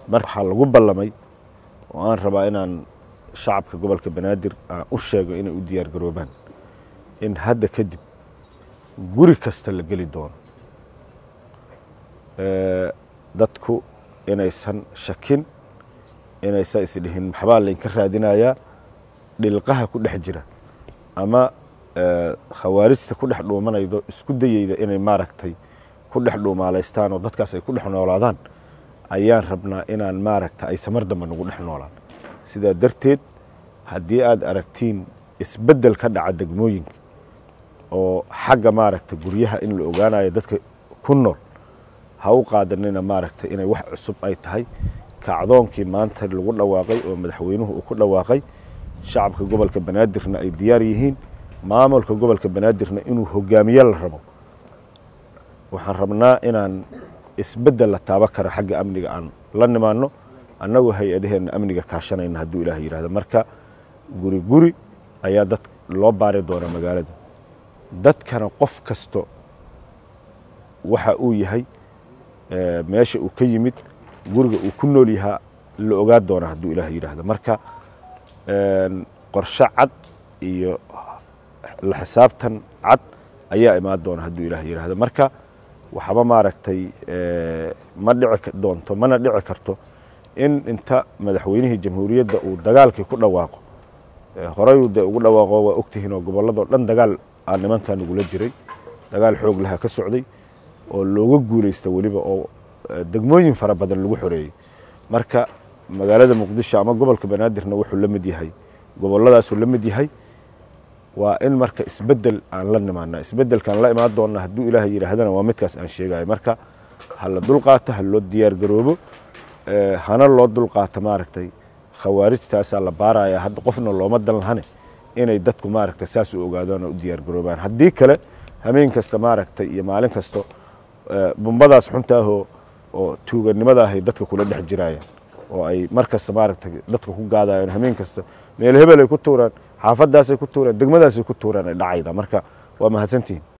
mar waxaa lagu ballamay oo aan rabaa inaan shacabka gobolka banaadir aan u sheego inay u diyaar garoobaan in hadda kadib guri kasta la geli doono dadku inaysan shakin inaysan isdhihin maxbaa laynka raadinayaa dhilqaha ku dhex jira ama khawaarijta ku dhex dhuumanaydo isku dayeyda inay maaragtay ku dhex dhuumaalaystaan oo dadkaas ay ku dhex noolaadaan ayaan rabnaa inaan maaragta aysa mar dambe nagu dhex noolaan sidaa darteed haddii aad aragtiin isbeddel ka dhaca degmooyinka oo xagga maaragta guryaha in la ogaanayo dadka ku nool ha u qaadanina maaragta inay wax cusub ay tahay kacdoonkii maanta lagu dhawaaqay oo madaxweynuhu uu ku dhawaaqay shacabka gobolka banaadirna ay diyaar yihiin maamulka gobolka banaadirna inuu hogaamiye la rabo waxaan rabnaa inaan isbeddel la taaba kara xagga amniga aan la nimaano annagoo hay-adaheenna amniga kaashanayna hadduu ilaah yidhahdo marka guri guri ayaa dad loo baari doonaa magaalada dadkana qof kasto waxa uu yahay meesha uu ka yimid guriga uu ku nool yahaa la ogaa doonaa hadduu ilaah yidhaahdo marka qorshe cad iyo la xisaabtan cad ayaa imaan doona hadduu ilaah yidhaahdo marka waxba maaragtay ma dhici doonto mana dhici karto in inta madaxweynihii jamhuuriyadda uu dagaalkii ku dhawaaqo horey de ugu dhawaaqo waa ogtihiin oo gobolladoo dhan dagaal aa nimankaa nagula jiray dagaal xoog lahaa ka socday oo looga guulaysta weliba oo degmooyin fara badan lagu xoreeyey marka magaalada muqdisho ama gobolka banaadirna wuxuu la mid yahay gobolladaasuu la mid yahay waa in marka isbeddel aan la nimaana isbeddelkaan la imaan doonna hadduu ilaah yidhaahdana waa midkaas aan sheegayo marka ha la dulqaato ha loo diyaar garoobo hana loo dulqaato maaragtay khawaarijtaasaa la baaraya hadda qofna looma dan lahane inay dadku maaragtay saas u ogaadaan oo u diyaar garoobaan haddii kale hameen kasta maaragtay iyo maalin kasto bumbadaas xuntaahoo oo tuuganimada ahay dadka kula dhex jirayaan oo ay mar kasta maaragtay dadka ku gaadayaan hameen kasta meel hebel ay ku tuuraan xaafadaasay ku tuuraan degmadaasay ku tuuraan ay dhacayda marka waa mahadsantihin